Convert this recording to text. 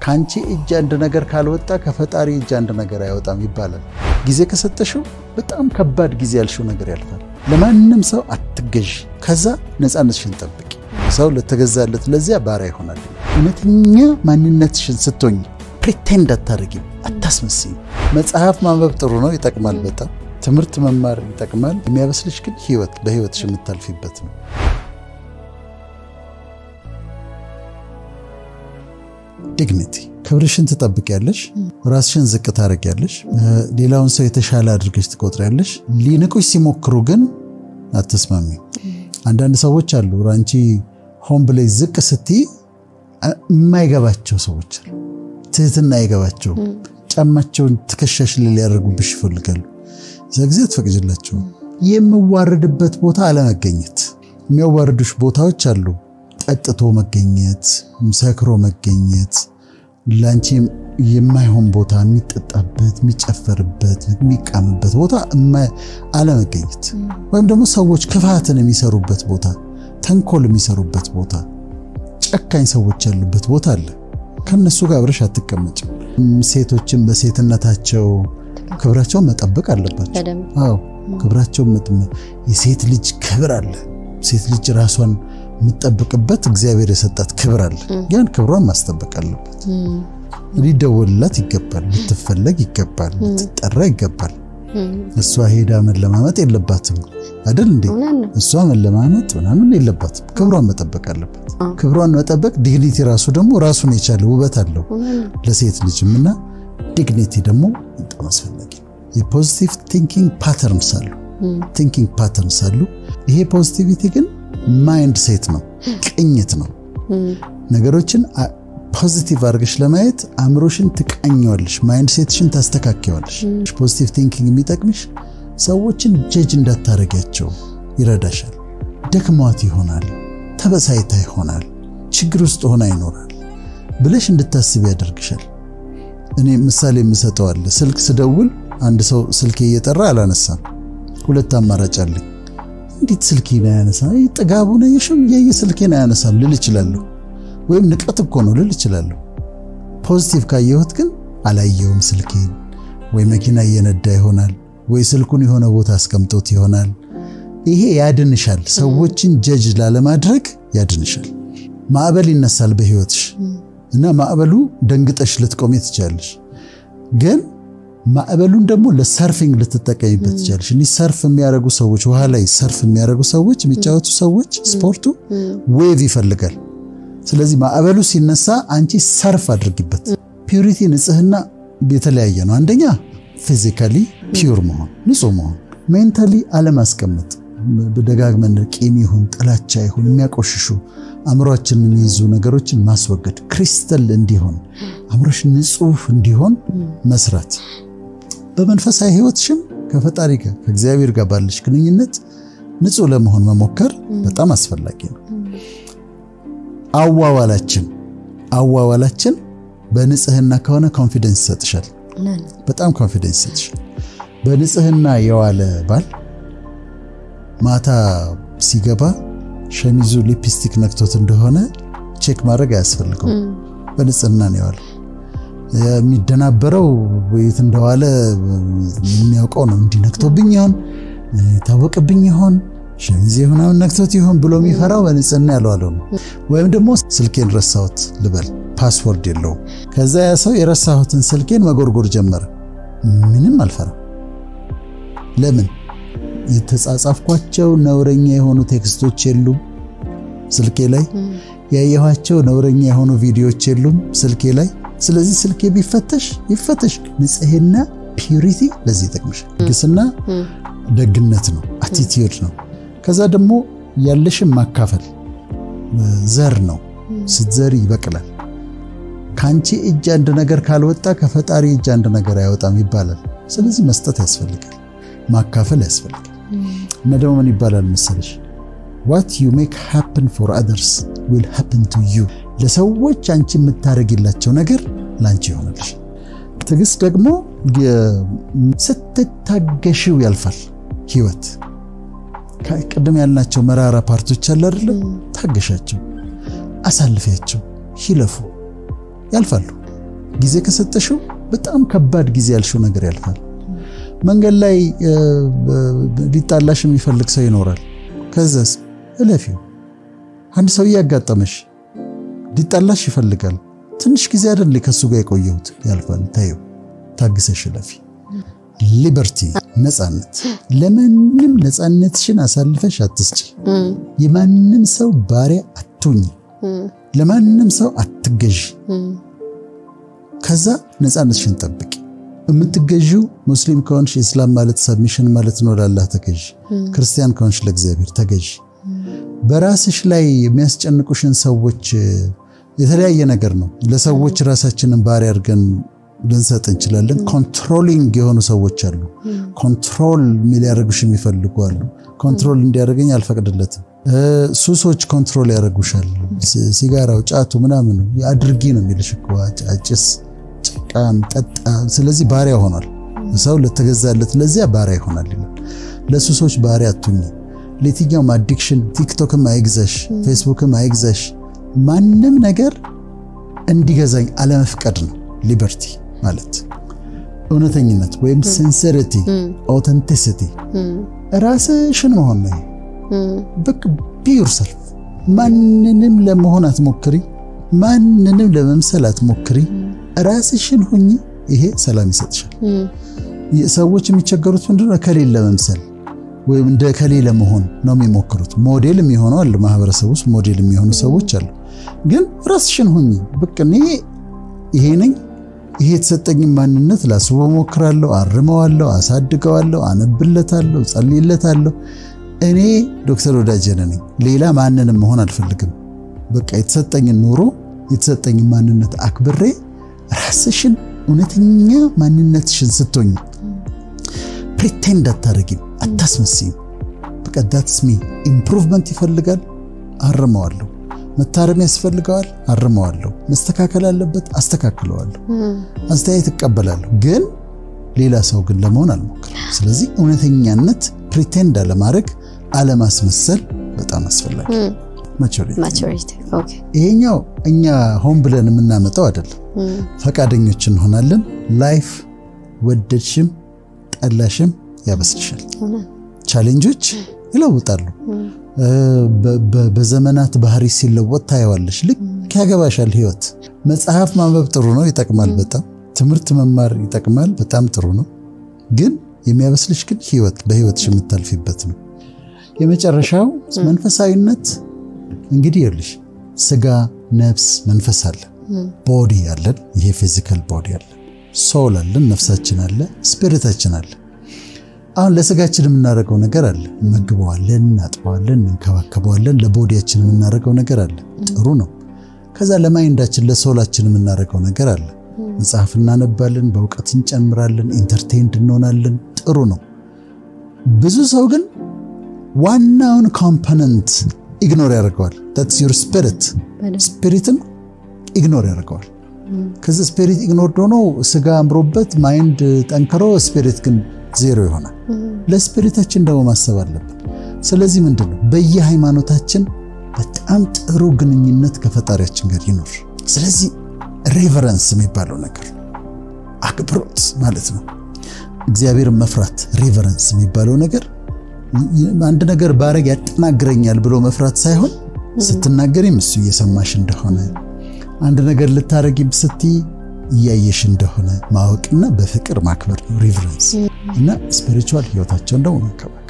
ከአንቺ እጅ አንድ ነገር ካልወጣ ከፈጣሪ እጅ አንድ ነገር አይወጣም ይባላል። ጊዜ ከሰጠሽው በጣም ከባድ ጊዜ ያልሽው ነገር ያልፋል። ለማንም ሰው አትገዢ። ከዛ ነፃነትሽን ጠብቂ። ሰው ለተገዛለት ለዚያ ባሪያ ይሆናል። እውነተኛ ማንነትሽን ስትሆኝ ፕሪቴንድ አታደርጊም፣ አታስመስይም። መጽሐፍ ማንበብ ጥሩ ነው፣ ይጠቅማል። በጣም ትምህርት መማር ይጠቅማል። የሚያበስልሽ ግን ህይወት በህይወትሽ የምታልፊበት ነው። ዲግኒቲ ክብርሽን ትጠብቂያለሽ። ራስሽን ዝቅ ታደርጊያለሽ። ሌላውን ሰው የተሻለ አድርገሽ ትቆጥሪያለሽ። ሊንቁሽ ሲሞክሩ ግን አትስማሚ። አንዳንድ ሰዎች አሉ አንቺ ሆን ብለሽ ዝቅ ስትይ የማይገባቸው ሰዎች አሉ። ትህትና አይገባቸው። ጫማቸውን ትከሻሽ ላይ ሊያደርጉብሽ ይፈልጋሉ። እዛ ጊዜ አትፈቅጅላቸው። የምዋረድበት ቦታ አለመገኘት። የሚያዋርዱሽ ቦታዎች አሉ። ጠጥቶ መገኘት፣ ሰክሮ መገኘት፣ ለአንቺ የማይሆን ቦታ የሚጠጣበት፣ የሚጨፈርበት፣ የሚቃምበት ቦታ አለመገኘት፣ ወይም ደግሞ ሰዎች ክፋትን የሚሰሩበት ቦታ፣ ተንኮል የሚሰሩበት ቦታ፣ ጨካኝ ሰዎች ያሉበት ቦታ አለ። ከነሱ ጋር አብረሽ አትቀመጭም። ሴቶችን በሴትነታቸው ክብራቸውን መጠበቅ አለባቸው። አዎ ክብራቸውን የሴት ልጅ ክብር አለ። ሴት ልጅ ራሷን የምትጠብቅበት እግዚአብሔር የሰጣት ክብር አለ። ያን ክብሯን ማስጠበቅ አለበት። ሊደወልላት ይገባል፣ ልትፈለግ ይገባል፣ ልትጠራ ይገባል። እሷ ሄዳ መለማመጥ የለባትም አይደል እንዴ? እሷ መለማመጥ ምናምን የለባትም። ክብሯን መጠበቅ አለባት። ክብሯን መጠበቅ ዲግኒቲ ራሱ ደግሞ ራሱን የቻለ ውበት አለው ለሴት ልጅም እና ዲግኒቲ ደግሞ በጣም አስፈላጊ ነው። የፖዚቲቭ ቲንኪንግ ፓተርንስ አሉ ቲንኪንግ ፓተርንስ አሉ። ይሄ ፖዚቲቪቲ ግን ማይንድ ሴት ነው፣ ቅኝት ነው። ነገሮችን ፖዚቲቭ አድርገሽ ለማየት አእምሮሽን ትቃኘዋለሽ፣ ማይንድ ሴትሽን ታስተካከዋለሽ። ፖዚቲቭ ቲንኪንግ የሚጠቅምሽ ሰዎችን ጀጅ እንዳታረጊያቸው ይረዳሻል። ደክሟት ይሆናል፣ ተበሳይታ ይሆናል፣ ችግር ውስጥ ሆና ይኖራል ብለሽ እንድታስብ ያደርግሻል። እኔ ምሳሌ የምሰጠው አለ። ስልክ ስደውል አንድ ሰው ስልኬ እየጠራ አላነሳም። ሁለት አማራጭ አለኝ። እንዴት ስልኬን አያነሳም? ጥጋቡ ነው የሽም እያየ ስልኬን አያነሳም ልል እችላለሁ። ወይም ንቀት እኮ ነው ልል እችላለሁ። ፖዚቲቭ ካየሁት ግን አላየውም ስልኬን፣ ወይ መኪና እየነዳ ይሆናል፣ ወይ ስልኩን የሆነ ቦታ አስቀምጦት ይሆናል። ይሄ ያድንሻል። ሰዎችን ጀጅ ላለማድረግ ያድንሻል። ማዕበል ይነሳል በህይወትሽ እና ማዕበሉ ደንግጠሽ ልትቆሜ ትችላለሽ ግን ማዕበሉን ደግሞ ለሰርፊንግ ልትጠቀሚበት ትችላለሽ። እኒህ ሰርፍ የሚያደርጉ ሰዎች ውሃ ላይ ሰርፍ የሚያደርጉ ሰዎች የሚጫወቱ ሰዎች ስፖርቱ ዌቭ ይፈልጋል። ስለዚህ ማዕበሉ ሲነሳ አንቺ ሰርፍ አድርጊበት። ፒዩሪቲ ንጽህና የተለያየ ነው። አንደኛ ፊዚካሊ ፒዩር መሆን ንጹህ መሆን፣ ሜንታሊ አለማስቀመጥ፣ ደጋግመን ቂም ይሁን ጥላቻ ይሁን የሚያቆሽሹ አእምሯችንን የሚይዙ ነገሮችን ማስወገድ፣ ክሪስተል እንዲሆን አእምሮሽ ንጹህ እንዲሆን መስራት በመንፈሳዊ ህይወትሽም ከፈጣሪ ጋር ከእግዚአብሔር ጋር ባለሽ ግንኙነት ንጹህ ለመሆን መሞከር በጣም አስፈላጊ ነው። አዋዋላችን አዋዋላችን በንጽህና ከሆነ ኮንፊደንስ ይሰጥሻል። በጣም ኮንፊደንስ ይሰጥሻል። በንጽህና የዋለ ባል ማታ ሲገባ ሸሚዙ ሊፕስቲክ ነክቶት እንደሆነ ቼክ ማድረግ አያስፈልገውም። በንጽህና ነው የዋለው። የሚደናበረው የት እንደዋለ የሚያውቀው ነው። እንዲነክቶብኝ ይሆን ታወቅብኝ ይሆን ሸሚዜ ምናምን ነክቶት ይሆን ብሎ የሚፈራው በንጽህና ያልዋለው ነው። ወይም ደግሞ ስልኬን ረሳሁት ልበል፣ ፓስወርድ የለውም። ከዛ ያ ሰው የረሳሁትን ስልኬን መጎርጎር ጀመረ። ምንም አልፈራም። ለምን? የተጻጻፍኳቸው ነውረኛ የሆኑ ቴክስቶች የሉም ስልኬ ላይ። ያየኋቸው ነውረኛ የሆኑ ቪዲዮዎች የሉም ስልኬ ላይ። ስለዚህ ስልኬ ቢፈተሽ ይፈተሽ። ንጽህና ፒዩሪቲ ለዚህ ይጠቅምሻል። ግስና ደግነት ነው፣ አቲቲዩድ ነው። ከዛ ደግሞ ያለሽን ማካፈል ዘር ነው። ስትዘሪ ይበቅላል። ከአንቺ እጅ አንድ ነገር ካልወጣ ከፈጣሪ እጅ አንድ ነገር አይወጣም ይባላል። ስለዚህ መስጠት ያስፈልጋል፣ ማካፈል ያስፈልጋል። እና ደግሞ ምን ይባላል መሰለሽ ዋት ዩ ሜክ ሃፕን ፎር አዘርስ ዊል ሃፕን ቱ ዩ ለሰዎች አንቺ የምታደርጊላቸው ነገር ላንቺ ይሆናልሽ። ትዕግስት ደግሞ ስትታገሽው ያልፋል ህይወት። ቅድም ያልናቸው መራራ ፓርቶች አለ አይደለም? ታገሻቸው፣ አሳልፊያቸው፣ ይለፉ፣ ያልፋሉ። ጊዜ ከሰጠሽው በጣም ከባድ ጊዜ ያልሽው ነገር ያልፋል። መንገድ ላይ ሊጣላሽ የሚፈልግ ሰው ይኖራል። ከዛስ እለፊው። አንድ ሰው እያጋጠመሽ ሊጣላሽ ይፈልጋል። ትንሽ ጊዜ አይደል ከሱ ጋር የቆየሁት ያልፋል። ታየው፣ ታግሰሽ እለፊ። ሊበርቲ ነፃነት። ለማንም ነፃነትሽን አሳልፈሽ አትስጪ። የማንም ሰው ባሪያ አትሁኝ። ለማንም ሰው አትገዢ። ከዛ ነፃነትሽን ጠብቂ። የምትገዢው ሙስሊም ከሆንሽ ኢስላም ማለት ሰብሚሽን ማለት ነው፣ ላላህ ተገዢ። ክርስቲያን ከሆንሽ ለእግዚአብሔር ተገዢ። በራስሽ ላይ የሚያስጨንቁሽን ሰዎች የተለያየ ነገር ነው። ለሰዎች ራሳችንን ባሪያ አድርገን ልንሰጥ እንችላለን። ኮንትሮሊንግ የሆኑ ሰዎች አሉ። ኮንትሮል ሊያደርጉሽ የሚፈልጉ አሉ። ኮንትሮል እንዲያደርገኝ አልፈቅድለትም። ሱሶች ኮንትሮል ያደርጉሻል። ሲጋራው፣ ጫቱ ምናምኑ አድርጊ ነው የሚልሽ እኮ አጭስ፣ ጭቃም፣ ጠጣ። ስለዚህ ባሪያ ሆኗል ሰው ለተገዛለት ለዚያ ባሪያ ይሆናል ይላል። ለሱሶች ባሪያ አትሁኝ። ለየትኛውም አዲክሽን ቲክቶክም አይግዛሽ፣ ፌስቡክም አይግዛሽ። ማንም ነገር እንዲገዛኝ አለመፍቀድ ነው ሊበርቲ ማለት እውነተኝነት ወይም ሲንሰሪቲ ኦተንቲሲቲ ራስሽን መሆን ነው። በቃ ቢዩር ሰልፍ ማንንም ለመሆን አትሞክሪ፣ ማንንም ለመምሰል አትሞክሪ። ራስሽን ሁኚ። ይሄ ሰላም ይሰጥሻል። ሰዎች የሚቸገሩት ምንድነው? ከሌለ ለመምሰል ወይም እንደ ከሌ ለመሆን ነው የሚሞክሩት። ሞዴል የሚሆኑ አሉ፣ ማህበረሰብ ውስጥ ሞዴል የሚሆኑ ሰዎች አሉ። ግን ራስሽን ሁኚ። በቃ እኔ ይሄ ነኝ ይሄ የተሰጠኝ ማንነት ላስበው ሞክራለሁ፣ አርመዋለሁ፣ አሳድገዋለሁ፣ አነብለታለሁ፣ ጸልይለታለሁ። እኔ ዶክተር ወዳጀነ ነኝ። ሌላ ማንንም መሆን አልፈልግም። በቃ የተሰጠኝን ኑሮ የተሰጠኝን ማንነት አክብሬ ራስሽን እውነተኛ ማንነትሽን ስትሆኝ ፕሪቴንድ አታደርጊም፣ አታስመስይም። በቃ ዳትስ ሚ ኢምፕሩቭመንት ይፈልጋል፣ አርመዋለሁ መታረም ያስፈልገዋል፣ አርመዋለሁ። መስተካከል አለበት፣ አስተካክለዋለሁ። አስተያየት እቀበላለሁ፣ ግን ሌላ ሰው ግን ለመሆን አልሞክርም። ስለዚህ እውነተኛነት ፕሪቴንድ አለማድረግ፣ አለማስመሰል በጣም አስፈላጊ ማቹሪቲ። ይሄኛው እኛ ሆን ብለን የምናመጣው አይደለም። ፈቃደኞች እንሆናለን። ላይፍ ወደድሽም ጠላሽም ያበስልሻል። ቻሌንጆች ይለውጣሉ። በዘመናት ባህሪ ሲለወጥ ታየዋለሽ። ልክ ያገባሻል ህይወት። መጽሐፍ ማንበብ ጥሩ ነው፣ ይጠቅማል በጣም ትምህርት መማር ይጠቅማል፣ በጣም ጥሩ ነው። ግን የሚያበስልሽ ግን ህይወት በህይወትሽ የምታልፊበት ነው። የመጨረሻው መንፈሳዊነት እንግዲህ ይኸውልሽ ስጋ፣ ነፍስ፣ መንፈስ አለ። ቦዲ አለን፣ ይሄ ፊዚካል ቦዲ አለ። ሶል አለን፣ ነፍሳችን አለ፣ ስፒሪታችን አለ። አሁን ለስጋችን የምናደርገው ነገር አለ። እንመግበዋለን፣ እናጥበዋለን፣ እንከባከበዋለን። ለቦዲያችን የምናደርገው ነገር አለ። ጥሩ ነው። ከዛ ለማይንዳችን ለሶላችን የምናደርገው ነገር አለ። መጽሐፍ እናነባለን፣ በእውቀት እንጨምራለን፣ ኢንተርቴንድ እንሆናለን። ጥሩ ነው። ብዙ ሰው ግን ዋናውን ኮምፖነንት ኢግኖር ያደርገዋል። ታትስ ዩር ስፒሪት። ስፒሪትን ኢግኖር ያደርገዋል። ከዚህ ስፒሪት ኢግኖር ሆኖ ስጋ አምሮበት ማይንድ ጠንክሮ ስፒሪት ግን ዜሮ ይሆናል። ለስፒሪታችን ደግሞ ማሰብ አለብን። ስለዚህ ምንድን ነው በየሃይማኖታችን በጣም ጥሩ ግንኙነት ከፈጣሪያችን ጋር ይኖር። ስለዚህ ሬቨረንስ የሚባለው ነገር አክብሮት ማለት ነው። እግዚአብሔርን መፍራት ሬቨረንስ የሚባለው ነገር አንድ ነገር ባረግ ያጠናግረኛል ብሎ መፍራት ሳይሆን ስትናገሪም እሱ እየሰማሽ እንደሆነ አንድ ነገር ልታረጊም ስትይ እያየሽ እንደሆነ ማወቅና በፍቅር ማክበር ነው ሪቨረንስ እና ስፒሪቹዋል ህይወታቸውን ደግሞ መከበር